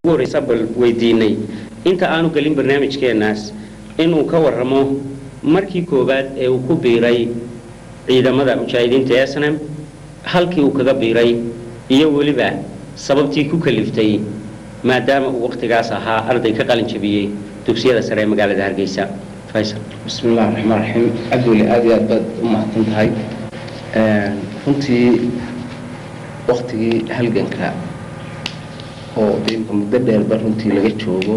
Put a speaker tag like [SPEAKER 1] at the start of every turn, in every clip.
[SPEAKER 1] ugu horreysa bal weydiinay inta aanu gelin barnaamijkeenaas inuu ka warramo markii koowaad ee uu ku biiray ciidamada mujaahidiinta ee snam halkii uu kaga biiray iyo weliba sababtii ku kaliftay maadaama uu wakhtigaas ahaa arday ka qalin jabiyey dugsiyada sare ee magaalada hargeysa faysal
[SPEAKER 2] بسم الله الرحمن الرحيم عبدولي aad iyo aad baad u mahadsan tahay runtii waktigii halganka oo deemka muddo dheerba runtii laga joogo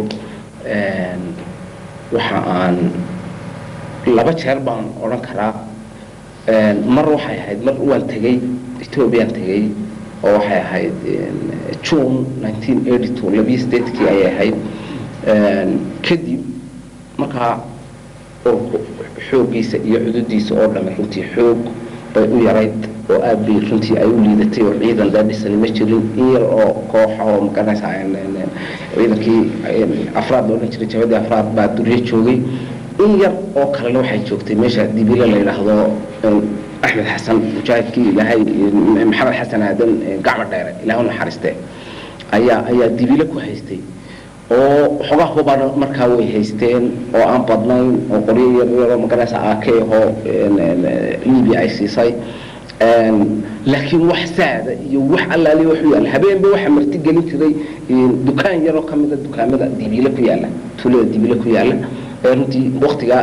[SPEAKER 2] waxa aan laba jeer baan odhan karaa mar waxay ahayd mar waan tegey ethoobiyan tegey oo waxay ahayd june nineteen eighty two labiyo sideedkii ayay ahayd kadib markaa oo xooggiisa iyo cududiisa oo dhamme runtii xoog bay u yarayd oo aad bay runtii ay u liidatay oo ciidan daadhisani ma jirin in yar oo kooxa oo magaranaysa ciidankii afraad la odhan jiray jabadii afraad baa duryo joogay in yar oo kalena waxay joogtay meesha dibile la yidhaahdo axmed xasan mujaahidkii ilaahay maxamed xasan aadan gacmo dheere ilaah u naxariiste ayaa ayaa dibile ku haystay oo xogaa hubana markaa way haysteen oo aan badnayn oo qoryo yaryaroo magaranaysa ak ahoo libia ay siisay laakiin wax saada iyo wax allaali wax u yaalla habeenba waxaa marti gelin jiray dukaan yaroo ka mida dukaamada dibiile ku yaalla tuulada dibiile ku yaalla runtii waktigaa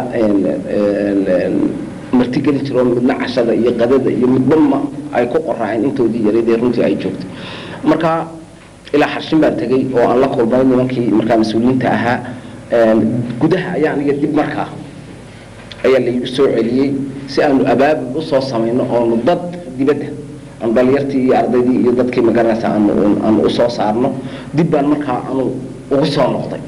[SPEAKER 2] marti gelin jiro midna cashada iyo qadada iyo midbama ay ku qoraaceen intoodii yaradee runtii ay joogtay marka ilaa xarshin baan tegey oo aan la kulmay nimankii markaa mas-uuliyiinta ahaa gudaha ayaa aniga dib markaa ayaa laygu soo celiyey si aanu abaabul usoo samayno oonu dad dibadda aanu dhalinyartii iyo ardaydii iyo dadkii magaranaysa aanu aanu usoo saarno dib baan markaa anu ugu soo noqday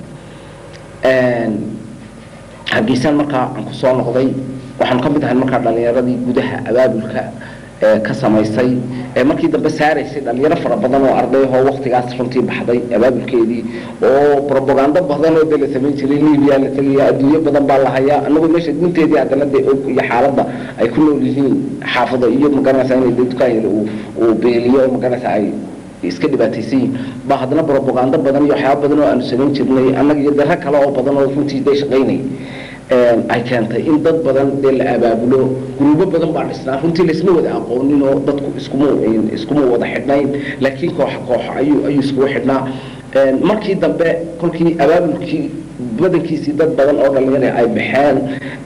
[SPEAKER 2] hargeysaan markaa aan kusoo noqday waxaanu ka mid ahay markaa dhalinyaradii gudaha abaabulka ka samaysay markii dambe saaraysay dhalinyaro fara badan oo ardayahoo waktigaas runtii baxday abaabulkeedii oo robagando badan oo de la samayn jiray libia la tegaya adduunyo badan baa la hayaa anagoo meesha gunteedii haddana dee og iyo xaaladda ay ku nool yihiin xaafado iyo magaranaysa inay de dukaan yar uu beeliyo oo magaranaysa ay iska dhibaataysan yihiin baa haddana robagando badan iyo waxyaaba badan oo aanu samayn jirnay annaga iyo daro kale oo badan oo runtii day shaqaynay ay keentay in dad badan dee la abaabulo guruubo badan baa dhisnaa runtii laisma wada aqoonin oo dadku iskuma iskuma wada xidhnayn laakiin kooxa kooxa ayuu ayuu iskugu xidhnaa markii dambe kolkii abaabulkii badankiisii dad badan oo dhalinyara ay baxeen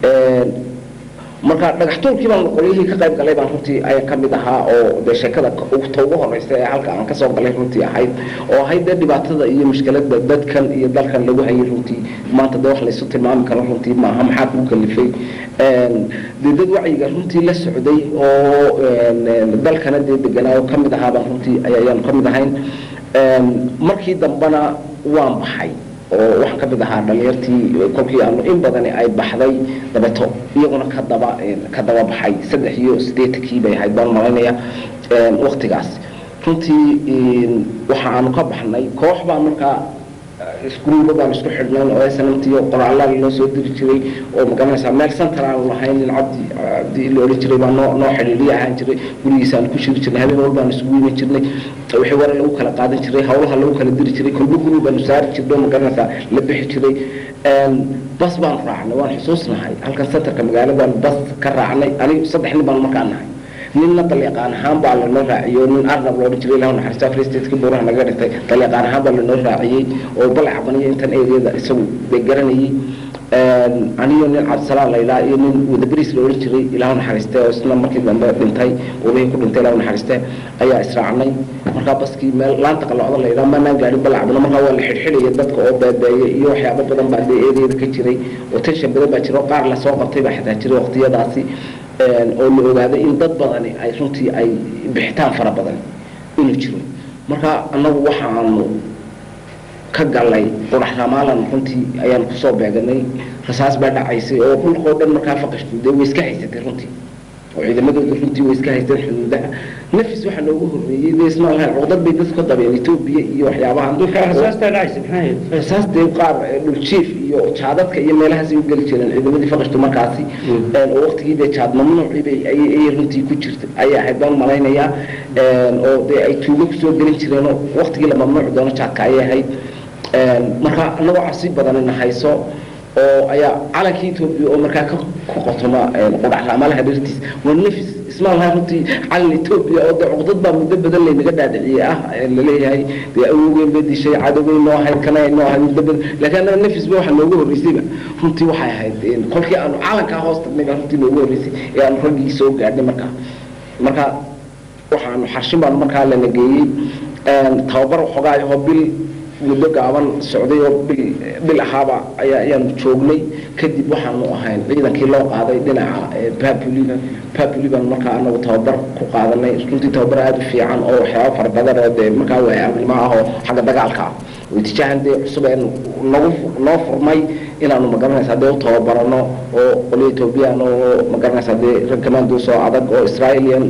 [SPEAKER 2] marka dhagaxtuurkii baan qolyihii ka qayb galay baan runtii ayaa ka mid ahaa oo dee sheekada ta ugu horeysa ee halka aan kasoo galay runtii ahayd oo ahayd dee dhibaatada iyo mushkilada dadkan iyo dalkan lagu hayay runtii maanta dee wax laysu tilmaami karo runtii maaha maxaa kuu kalifay dee dad wacyiga runtii la socday oo dalkana dee deganaa oo kamid ahaa baan runtii ayaanu ka mid ahayn markii dambena waan baxay oo waxaan ka mid ahaa dhalinyartii kolkii aanu in badani ay baxday dabeto iyaguna ka daba ka daba baxay saddex iyo siddeetankii bay ahayd baan malaynaya waktigaas runtii waxa aanu ka baxnay koox baan markaa isguruubo baan isku xidhnayn oo snamtiyo qoraalada loo soo diri jiray oo magaranaysaa meel center aanu lahayn nin cabdi cabdi la odhan jiray baa noo noo xidhiidhiya ahaan jiray gurigiisa aan ku shiri jirnay habeen walbaan isugu iman jirnay wixii wara lagu kala qaadan jiray hawlaha lagu kala diri jiray kolba guri baanu saari jirnay oo magaranaysaa la bixi jiray bas baan raacnay waan xusuusnahay halkan centerka magaaladaan bas ka raacnay anigu saddex nin baan markaa nahay ninna dalyaqaan ahaan baa lanoo raaciyey oo nin arnab loodhan jiray ilah naxariista free stateki buuraha naga dhintay dalyaqaan ahaan baa lanoo raaciyey oo balacbaniyo intan areada isagu bay garanayay aniyo nin cabdisalaan laylaa iyo nin wadaberiis la odhan jiray ilahu naxariiste oo isna markii dambe dhintay ulihii ku dhintay ilahu naxariiste ayaa israacnay markaa baskii meel laanta qalocda laydhaa maanaan gaadhin balacbano markaa waa la xidhxidhaya dadka oo beebeeya iyo waxyaabo badan baa dee areada ka jiray oo tension badan baa jira oo qaar lasoo qabtay baa xitaa jiray waqtiyadaasi oo la ogaaday in dad badani ay runtii ay bixitaan fara badan inuu jiro marka annagu waxaanu ka galay qurax ramaalan runtii ayaanu kusoo beeganay rasaas baa dhacaysay oo dhulkoo dhan markaa faqashtu dee way iska haysatay runtii oo ciidamadooda runtii way iska haysteen xuduudaha nafis waxaa noogu horreeyey dee isma lahayn cudad bay dadku ka dabeen etoobiya iyo waxyaabahan rasaas dee qaar dhuljiif iyo jaadadka iyo meelahaas ay u geli jireen ciidamadii faqashtu markaasi oo waqtigii dee jaad mamnuucii bay ayay runtii ku jirtay ayay ahayd baan malaynayaa oo dee ay tuugo kusoo gelin jireen oo waqtigii la mamnuuci doono jaadka ayay ahayd marka anagoo cabsi badanina hayso oo ayaa calankii etoobiya oo markaa ku qotoma qudhacraamalaha dhartiis waa nafis isma laha runtii calan etoobiya oo dee cuqdad baa muddo badan laynaga dhaadhiciyey ah laleeyahay dee awowgeyn bay dishay cadowgeyn noo ahayd kana noo ahayd muddo badan laakiin annaga nafisba waxaa noogu horreysayba runtii waxay ahayd kolkii aanu calankaa hoos tagnay baa runtii noogu horreysay ee aanu raggii soo gaadhnay markaa marka waxaanu xarshin baanu markaa lana geeyey tababar waxoogaayahoo bil muddo gaaban socday oo bil bil ahaaba ayaa ayaanu joognay kadib waxaanu ahayn ciidankii loo qaaday dhinaca babulina babuli baanu markaa anagu tababar ku qaadanay runtii tababar aada u fiican oo waxyaaba fara badan oo dee markaa waayagnimo ah oo xagga dagaalka ah oo itijaahan dee cusub ee nagu noo furmay inaanu magaranaysaa dee u tababarano oo qolyo ethoobiyan oo magaranaysaa dee rag commandos oo adag oo israelian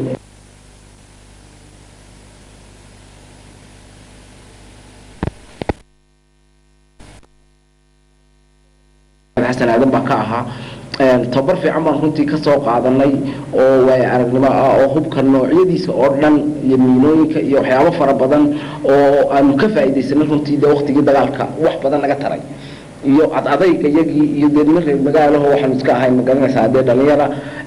[SPEAKER 2] xasan aadan baa ka ahaa tababar fiican baan runtii ka soo qaadanay oo waaya aragnimo ah oo hubka noocyadiisa oo dhan iyo miinooyinka iyo waxyaabo fara badan oo aanu ka faa'iidaysanay runtii dee waktigii dagaalka wax badan naga taray iyo ad adayga iyagii iyo dee nima reer magaalaho waxaanu iska ahayn magaranaysaa dee dhalinyara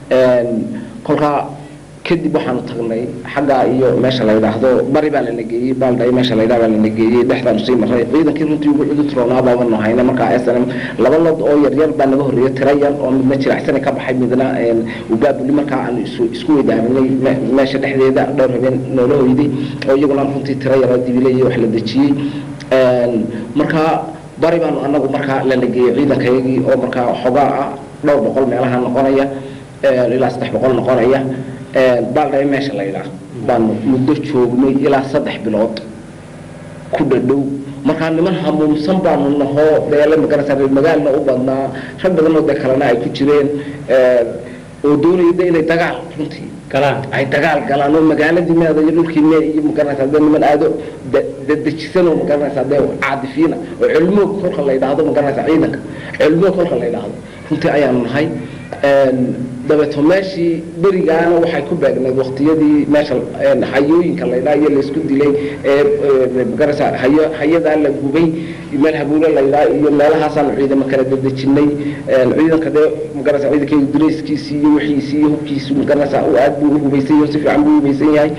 [SPEAKER 2] kolkaa kadib waxaanu tagnay xaggaa iyo meesha la yidhaahdo bari baa lana geeyey baaldhay meesha la yidhaha baa lana geeyey dhexdaanu sii maray ciidankii runtii ugu cudud roonaa baabanu hayna markaa s n m laba lod oo yaryar baa naga horreeya tira yar oo midna jiracsani ka baxay midna ubaabuli markaa aanu isu isku weydaaminay meesha dhexdeeda dhowr habeen noola hoyday oo iyaguna runtii tira yaroo dibile iyo wax la dejiyey markaa bari baanu anagu markaa lana geeyey ciidankayagii oo markaa xogaa ah dhowr boqol meelaha noqonaya ilaa saddex boqol noqonaya baaldhay meesha la yidhaah baanu muddo joognay ilaa saddex bilood ku dhadhow markaa niman hamuumsan baanu nahoo deele magarasa reer magaalna u badnaa rag badanoo dee kalena ay ku jireen oo doonaya de inay dagaal runtii ay dagaal galaan oo magaaladii meeda iyo dhulkii mee iyo magaranaysaa dee niman aado dedejisan oo magaranaysaa dee caadifiina oo cilmoog kolka la yidhaahdo magaranaysaa ciidanka cilmoog kolka la yidhaahdo runtii ayaanu nahay dabeeto meeshii berigaana waxay ku beegnayd waktiyadii meesha hayooyinka laydhaa iyo laysku dilay ee magarasa hayo hayadaa la gubay meel habuulo laydhaa iyo meelahaasaanu ciidamo kala dadejinay ciidanka dee magarasa ciidankeyga dareyskiisii iyo wixiisii iyo hubkiisu magarasa aad buu uhubaysan yahay si fiican buu uhubaysan yahay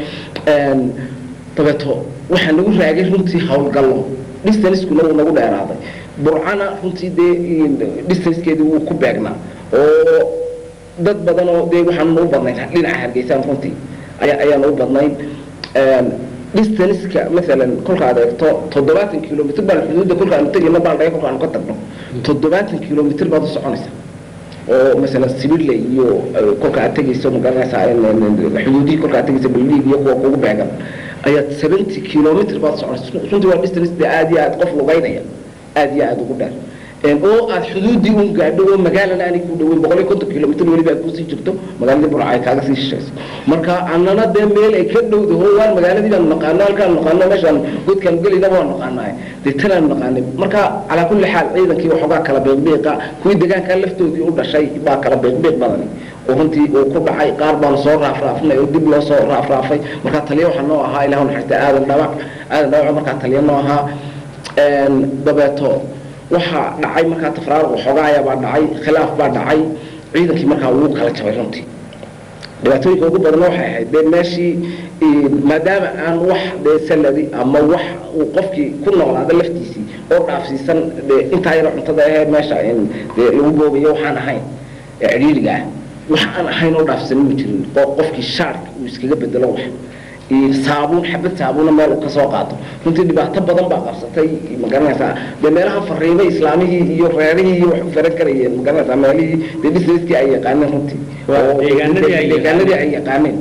[SPEAKER 2] dabeeto waxaa nagu raagay runtii howlgallo distancekuna wuu nagu dheeraaday burcana runtii dee distancekeedii wuu ku beegnaa oo dad badan oo dee waxaanu u badnayn dhinaca hargeysaan runtii ayaa ayaanu u badnayn distanceka maalan kolka aad eegto toddobaatan kilomitr baan xuduudda kolka aanu tegayno baaldhaga kolka aanu ka tagno toddobaatan kilomitr baad u soconaysa oo masalan sibirle iyo kolka aad tegayso magaranaysaa xuduudihii kolka aad tegayso baldiig iyo kuwa kugu beegan ayaad seventy kilomitr baad soconaysa runtii waa distance dee aad iyo aad qof lugaynaya aad iyo aad ugu dheer oo aad xuduudii un gaadho oo magaalana aanay ku dhaweyn boqol iyo konton kilomitr weliba aad kusii jirto magaaladii burca ay kaaga sii shishayso marka annana dee meel ay ka dhowdaho waan magaaladii baanu naqaano halkaanu naqaano meeshaan godkaan gelayna waan naqaanaay dee tanaanu naqaanay marka calaa kulli xaal ciidankii waxoogaa kala beeqbeeqa kuwii deegaankaa laftoodii u dhashay baa kala beeqbeeq badani oo runtii uu ku dhacay qaar baanu soo raafraafnay oo dib loo soo raafraafay markaa taliya waxaa noo ahaa ilahu naxariista aadan dhabac aadan dhabac markaa taliya noo ahaa dabeeto waxaa dhacay markaa tafraaruq waxoogaaya baa dhacay khilaaf baa dhacay ciidankii markaa wuu kala jabay runtii dhibaatooyinka ugu badanna waxay ahayd dee meeshii maadaama aan wax dee salari ama wax uu qofkii ku noolaada laftiisii oo dhaafsiisan dee intaa yaro cuntada ahee meesha dee lagu boobayo waxaan ahayn ee cidhiiriga ah wax aan ahayn oo dhaafsiisan ma jirin oo qofkii shaarka uu iskaga bedelo wax saabuun xabad saabuuna meel uu ka soo qaato runtii dhibaato badan baa qabsatay magaranaysaa dee meelaha fariimo islaamihii iyo reerihii iyo wax u faran karayeen magaranaysaa meelihii dee businesskii ay yaqaaneen runtii deegaanadii ay yaqaaneen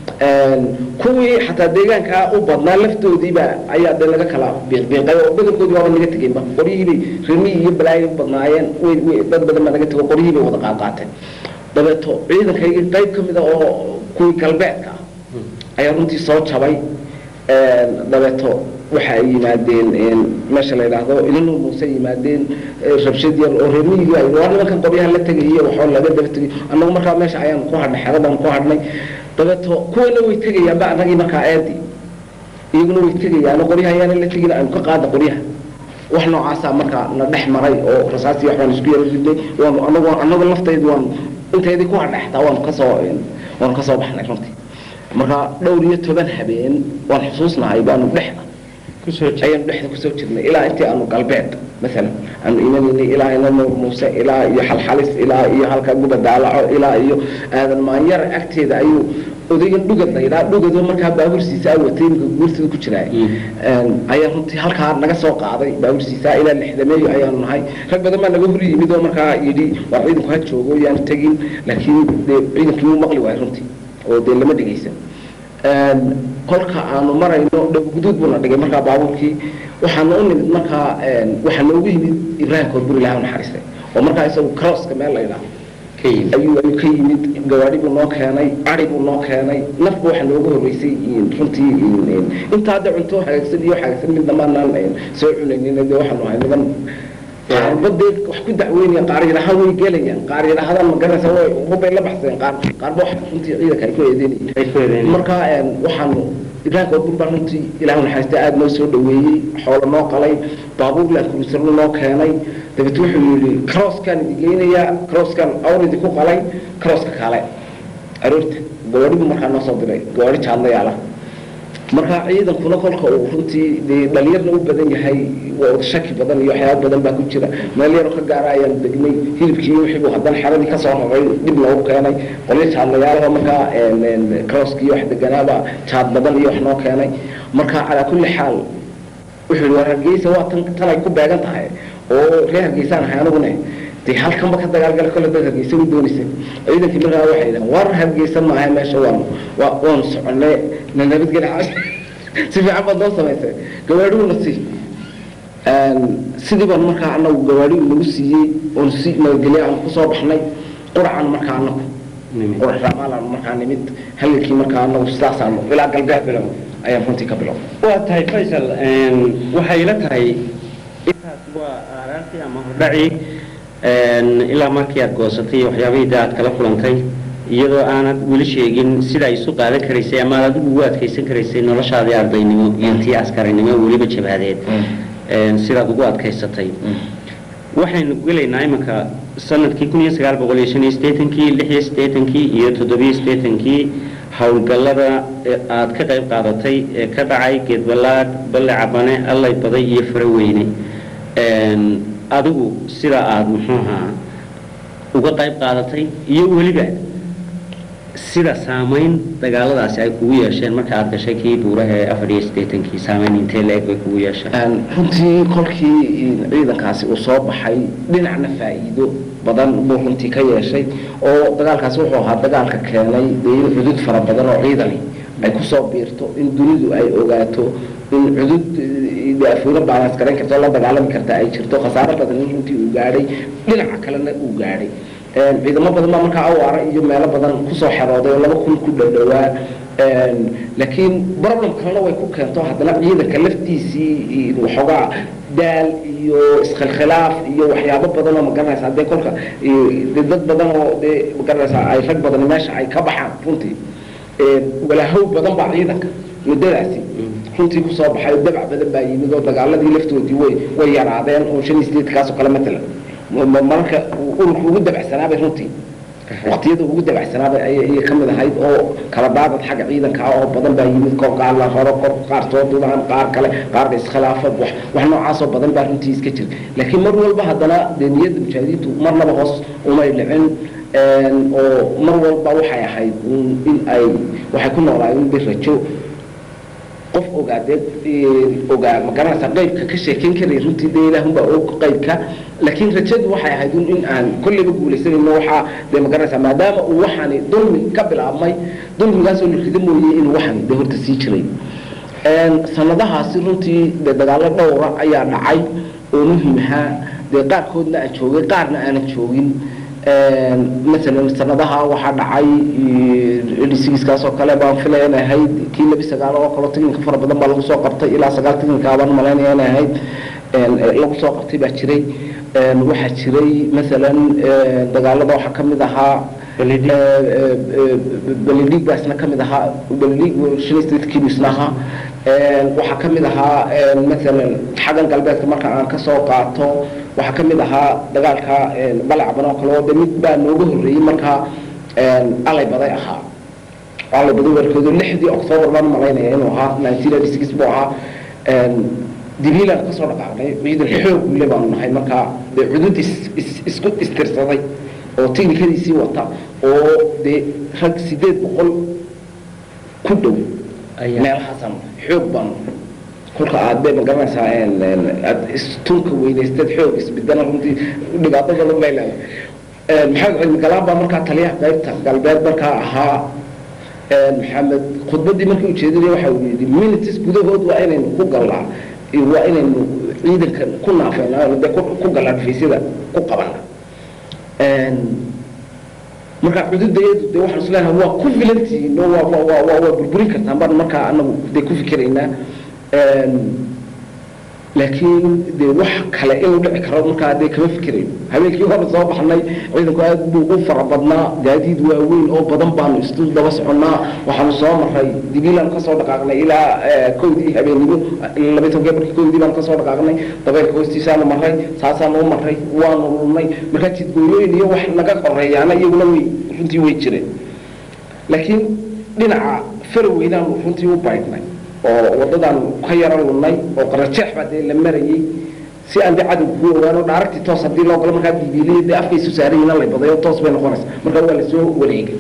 [SPEAKER 2] kuwii xataa deegaankaa u badnaa laftoodiiba ayaa dee laga kala biiqbiiqay oo badankoodii waaba naga tegeynba qoryihiibay rimihii iyo balaayay u badnaayeen way way dad badan baa naga tego qoryihiibay wada qaadqaateen dabeeto ciidankaygii qayb ka mid a oo kuwii galbeedka ah ayaa runtii soo jabay dabeeto waxa ay yimaadeen meesha la yidhaahdo ilinu muuse yimaadeen rabshad yar oo reermiyigii ay waa nimankan qoryaha la tegayay waxoo laga daba tegay annagu markaa meesha ayaan ku hadhnay xeradaan ku hadhnay dabeeto kuwana way tegayaanba annagii markaa eedii iyaguna way tegayaan qoryaha ayaana la tegin aynu ka qaada qoryaha wax noocaasa markaa na dhex maray oo rasaastii waxbaan isku yara ridnay waanu anagu anaga laftaydu waan inteedii ku hadhextaa waanu kasoo waanu kasoo baxnay runtii marka dhowr iyo toban habeen waan xusuusnahay baanu dhexda ayaanu dhexda kusoo jirnay ilaa intii aanu galbeed maalan aanu imanaynay ilaa ina nuur muuse ilaa iyo xalxalis ilaa iyo halka guba daalaco ilaa iyo aadan maanyara agteeda ayuu odaygan dhugad la yidhaha dhugado markaa baabursiisa a watay imika guurtida ku jiraa ayaa runtii halkaa naga soo qaaday baabursiisa ilaa lixdameeyo ayaanu nahay rag badan baa naga hor yimid oo markaa yidhi war ciidanku ha joogo yaanu tegin laakiin dee ciidankii wuu maqli waayay runtii oo dee lama dhegaysan kolka aanu marayno dhaguduud buuna dhigay markaa baabuurkii waxaana u nimid markaa waxaa noogu yimid ibraahim korbur ilaha naxariistay oo markaa isagu crosska meel la yidhaha ayuu ayuu ka yimid gawaadhi buu noo keenay ari buu noo keenay nafba waxaa noogu horreysay runtii intaa hadda cunto hagaagsan iyo hagaagsan midna maanaan soo cunaynin dee waxaanu ahay niman qaarba dee wax ku dacweynaya qaar yidhahaan way gelayaan qaar yidhahdaan ma garanaysa way hubbay la baxseen qaar qaarba wax runtii ciidanka ay ku eedeynayeen marka waxaanu ibraahim korbur baa runtii ilaahu naxariista aada noo soo dhaweeyey xoolo noo qalay baabuur laankurisarno noo keenay dabeet wuxuu yidhi crosskaan idi geynayaa crosskaan awr idinku qalay crosska kale aroorta gawaadhi buu markaa noo soo diray gawaadhi jaadlayaala marka ciidankuna kolka uu runtii dee dhalinyarna u badan yahay waa shaki badan iyo waxyaaba badan baa ku jira meel yaroo ka gaara ayaan degnay hilibkii wixiibuu haddana xeradii kasoo raray dib loogu keenay qolyo jaadlayaalaha markaa crosskii wax deganaaba jaad badan iyo wax noo keenay marka calaa kulli xaal wuxuu yidhi war hargeysa waa tan tanay ku beegan tahay oo reer hargeysaan ahay anigune dee halkanba ka dagaalgala kole dad hargeysa u doonaysa ciidankii markaa waxay yidhahan war hargeysan maaha meesha waan waa waanu soconay na nabadgeli caash si fiican baad noo samaysay gawaadhiguna sii sidii baan markaa anagu gawaadhigu nagu siiyey oon si nabadgelye aan kusoo baxnay quracan markaa anagu qurac raamaalaan markaa nimid halilkii markaa anagu sidaasaanu ilaa galbeed bilow ayaan runtii ka bilow
[SPEAKER 1] waa tahay faysal waxay ila tahay intaas waa aaraartii ama hordhacii ilaa markii aad goosatay iyo waxyaabihii da aad kala kulantay iyadoo aanad weli sheegin sida ay isu qaadan karaysay ama aad adigu ugu adkaysan karaysay noloshaadii ardaynimo iyo tii askarinimo weliba jabhadeed sidaad ugu adkaysatay waxaynu gelaynaa iminka sanadkii kun iyo sagaal boqol iyo shan iyo sideetankii lix iyo sideetankii iyo toddobiyo sideetankii howlgallada aad ka qayb qaadatay ee ka dhacay geedballaadh balle cabane allay baday iyo faraweyne adigu sida aada muxuu ahaa uga qayb qaadatay iyo weliba sida saamayn dagaaladaasi ay kugu yeesheen marka aad gashay kii buuraha ee afar iyo siddeetankii saamayn intee la-eg bay kugu yeesheen
[SPEAKER 2] runtii kolkii ciidankaasi uu soo baxay dhinacna faa'iido badan buu runtii ka yeeshay oo dagaalkaasi wuxuu ahaa dagaalka keenay dee in cudud fara badan oo ciidani ay kusoo biirto in dunidu ay ogaato in cudud afuuro baalaas garan karta oo la dagaalami karta ay jirto khasaaro badan in runtii uu gaadhay dhinaca kalena uu gaadhay ciidamo badan baa markaa awaara iyo meelo badan kusoo xerooday oo laba kun ku dhadhowaa laakiin problem kalena way ku keento haddana ciidanka laftiisii waxoogaa daal iyo iskhilkhilaaf iyo waxyaabo badan oo magaranaysa dee kolka de dad badan oo dee magaranaysa ay rag badan meesha ay ka baxaan runtii walaahow badan baa ciidanka muddadaasi runtii kusoo baxay dabac badan baa yimid oo dagaaladii laftoodii way way yaraadeen oo shan iyo sideedkaasoo kale matalan mararka ururka ugu dabacsanaabay runtii waqtiyada ugu dabacsanaabay ayay ka mid ahayd oo kala daadad xagga ciidanka ah oo badan baa yimid kor qaar la raro kor qaar soo dudaan qaar kale qaar iskhilaafa wax wax noocaasoo badan baa runtii iska jira laakiin mar walba haddana dee niyadda mujaahidiintu marnaba hoos umay dhicin oo mar walba waxay ahayd in ay waxay ku noolaayeen bir rajo qof ogaadee ogaa magaranaysa qaybka ka sheekayn karaya runtii dee ilaahunbaa og qaybka laakiin rajadu waxay ahayd in aan kolleyba guulaysanayno waxaa dee magaranaysa maadaama uu waxaani dulmi ka bilaabmay dulmigaasoo la rida mooye inuu waxaani dee horta sii jiray sanadahaasi runtii dee dagaallo dhowra ayaa dhacay oo muhiim ahaa dee qaarkoodna aan joogay qaarna aanan joogin masalan sanadaha waxaa dhacay dhisigiiskaasoo kale baan filaya inay ahayd kii labi sagaal oo kaloo tiknika fara badan baa lagu soo qabtay ilaa sagaal tiknika baan malaynaya inay ahayd lagu soo qabtay baa jiray waxaa jiray masalan dagaalada waxaa ka mid ahaa
[SPEAKER 1] Beledhig.
[SPEAKER 2] beledhig baa isna ka mid ahaa beledhig shan iyo sideedkiibu isna ahaa waxaa ka mid ahaa maalan xaggan galbeedka marka aan ka soo qaato waxaa ka mid ahaa dagaalka balacban oo kale oo de mid baa nooga horreeyey markaa alay baday ahaa alay baday warkoodu lixdii octoobar baan malaynaya inuu ahaa nineteen eighty six buu ahaa dibiilaan kasoo dhaqaaqnay ciidan xoog le baanu nahay markaa dee cudud is is isku istirsaday oo tiknikadiisii wata oo dee rag sideed boqol ku dhow
[SPEAKER 1] Ayaa.
[SPEAKER 2] meelahaasan xoog baanu kolka aad bay magaranaysaa aad istunka weynaysteed xoog isbedana runtii dhibaato badan bay leedahay maxamed cilmi galaan baa markaa taliyaha qaybta galbeed markaa ahaa maxamed khudbaddii markii ujeedinaya waxa uu yidhi minutes gudahood waa inaynu ku gallaa iyo waa inaynu ciidanka ku naafayna de ku ku gallaa dhifaysyada ku qabana marka cududayadu de waxaan isleeyahay waa ku filantihiin oo waa waa waa waa waa burburin kartaan baan markaa anagu de ku fikiraynaa laakiin de wax kale inuu dhici karo markaa dee kama fikirayno habeenkii hore soo baxnay ciidanku aad buu u fara badnaa gaadiid waaweyn oo badan baanu isu daba soconnaa waxaanu soo maray dibiilaan kasoo dhaqaaqnay ilaa kowdii habeennimo laba tonkee markii kowdii baanu kasoo dhaqaaqnay dabeylka hoostiisaanu maray saasaanu u maray waanu lunnay markaa jidgooyooyin iyo wax naga qoreeyaana iyaguna way runtii way jireen laakiin dhinaca faraweynaanu runtii u baydhnay oo wadadaan ka yaro lunnay oo qarajeex baa dee la marayey si aan de cadow ku ogaano dhaaragtii toos haddii loo galo markaa biibiilay dee afkaysu saarayina lay badayo toos bay noqonaysa markaa waa lasoo wareegay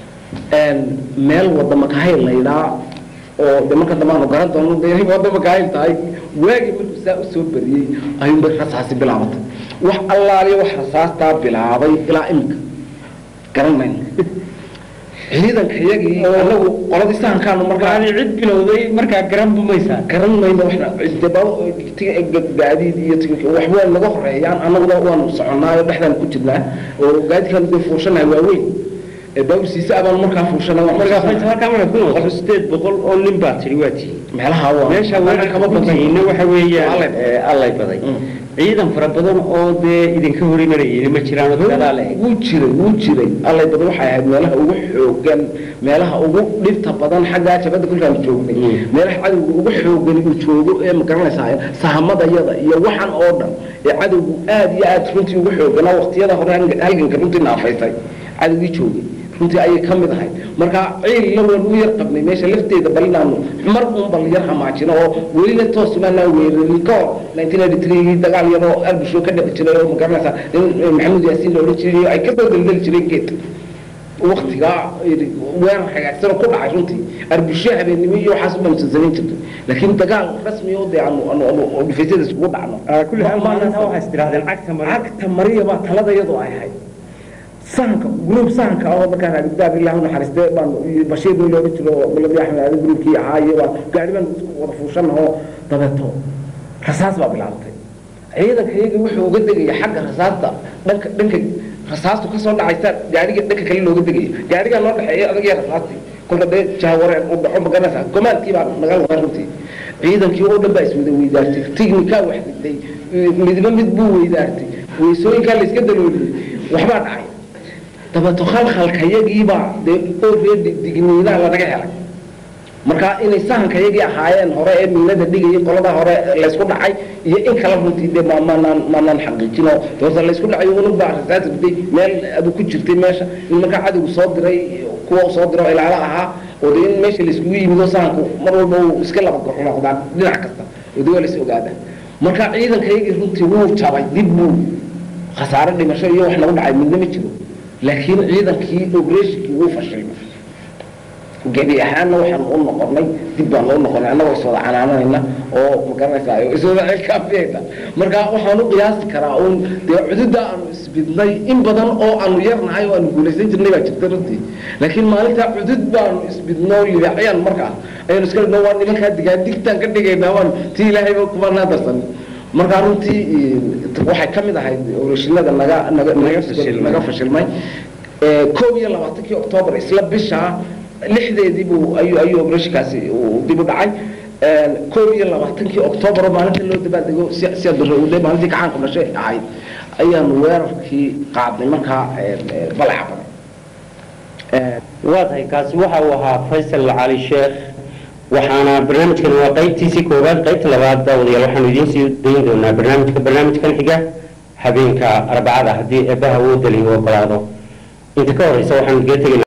[SPEAKER 2] meel wada makahayl laydhaa oo de marka dambe aanu garan doono de inay wada makahayl tahay waagii markuu saa usoo bariyey ayuunbay rasaasi bilaabatay wax allaaliya wax rasaastaa bilaabay ilaa imika garan mayno ciidanka iyagii anagu qoladii sahankaanu markaa
[SPEAKER 1] Waxaad cid bilowday markaa garan bumaysaa
[SPEAKER 2] garan mayno waxna gaadiid iyo tiknika wax waa naga horeeyaan annaguna waanu soconnaayo dhexdaan ku jirnaa oo gaadiidkaan dee fuushanahay waaweyn baawsiisa abaan markaa fuushanay waan
[SPEAKER 1] markaa
[SPEAKER 2] fuushanay.
[SPEAKER 1] halkaa markaa ku noqoto sideed boqol oo nin baa tiri waa tihi
[SPEAKER 2] meelaha waa
[SPEAKER 1] meesha weerar
[SPEAKER 2] kama
[SPEAKER 1] kama
[SPEAKER 2] badnayn
[SPEAKER 1] badnayna waxa weeyaan
[SPEAKER 2] Allay.
[SPEAKER 1] ee, allay baday
[SPEAKER 2] Mm.
[SPEAKER 1] ciidan fara badan oo dee idinka hor imanayeen ma jiraan oo dagaal eh
[SPEAKER 2] wuu jiray wuu jiray allay badan waxay ahayd meelaha ugu xoogan meelaha ugu dhibta badan xaggaa jabadda kolkaan joognay
[SPEAKER 1] Mm.
[SPEAKER 2] meelaha cadowga ugu xoogan uu joogo ee magaranaysaa sahamadayada iyo waxan oo dhan ee cadowgu aad iyo aad runtii ugu xooganaa waqtiyada hore halgan- halganka runtii naafaysay cadowgii joogay runtii ayay ka mid ahayd marka ciilna waan u yar qabnay meesha lafteeda bal inaanu mar un bal yar hamaajino oo welina toos maanaa weerarin ka hor 1983 dagaal yaroo albusho ka dhici jiray oo magaranaysaa in maxamuud yaasiin la odhan jiray ay ka soo daldali jireen geed waktigaa weerar hagaagsan oo ku dhacay runtii arbusho habeennimo iyo waxaas ubaan samayn jirtay laakiin dagaal rasmi oo dee aanu aanu aanu oo dhifaysyada isugu dhacno
[SPEAKER 1] kulli hal maalinta waxaa is tirahdeen cagta mari
[SPEAKER 2] cagta mariya baa talada iyadoo ay ahayd sahanka gruub sahanka oo markaa raabigdaab ilaahu naxariistee baan bashiir nin looga jiro miladi axmed aadi gruubkii ahaa iyo baan gaari baan isku wada fuushanahoo dabeeto rasaas baa bilaabatay ciidanka iyagii wuxuu uga degaya xagga rasaasta dhanka dhanka rasaastu kasoo dhacaysa gaariga dhanka kale looga degaya gaarigaa noo dhexeeya adag iyo rasaastii kolka dee jahawareen u dhaco magaranaysaa gomaalkii baa naga wadaa runtii ciidankii oo dhan baa iswada weydaartay tignikaa wax dhigtay midba mid buu weydaartay weysooyinkaa la iska dalooliyey waxbaa dhacay dabeeto khalkhalkayagiibaa dee oo reer digniinaa lanaga helay marka inay sahankayagii ahaayeen hore ee miinada dhigayay qolada hore laysku dhacay iyo in kala runtii dee ma- maanaan maanaan xaqiijino doorta laysku dhacay unug baa rasaas riday meel adu ku jirtay meesha in markaa cadowgu soo diray kuwa uu soo diro ilaalo ahaa oo dee in meesha layskugu yimido sahanku mar walba uu iska laba goxnoqdaan dhinac kasta oo dee waa lays ogaada marka ciidankayagii runtii wuu jabay dib buu khasaare dhimasho iyo wax nagu dhacay midna ma jiro laakiin ciidankii obreshikii wuu fashilmay gebi ahaanna waxaan u noqonay dib baan u noqonay annagoo iswada canaananayna oo magaranaysaa iswada xilkaafiyayna marka waxaan u qiyaasi karaa uun dee cududda aanu isbidnay in badan oo aanu yarnahay oo aanu guulaysan jirnay baa jirta runtii laakiin maalintaa cudud baanu isbidno libaaxyaan markaa ayanu iska dhigno waa nimankaa digaan digtaan ka dhigaynaa waan tii ilaahayba kumanaa darsan markaa runtii waxay ka mid ahayd oreshinada naga naga naga
[SPEAKER 1] fashilmay.
[SPEAKER 2] naga fashilmay Ee, koob iyo labaatankii octoobar isla bishaa lixdeedii buu ayuu ayuu operatiinkaasi uu dib u dhacay Ee, koob iyo labaatankii octoobar oo maalinta loo dabaaldego si si darowday maalintii gacaanku dhashay ahayd ayaanu weerarkii qaadnay markaa ee, ee, balaca badan
[SPEAKER 1] waa tahay kaasi waxa uu ahaa faysal cali sheekh waxaana barnaamijkan waa qaybtiisii koowaad qaybta labaad daawadayaal waxaanu idiin sii dayn doonaa barnaamijka barnaamijkan xiga habeenka arbacada haddii eebbaha uu daliyo ogolaado inta ka horeysa waxaanu idiga tegaynaa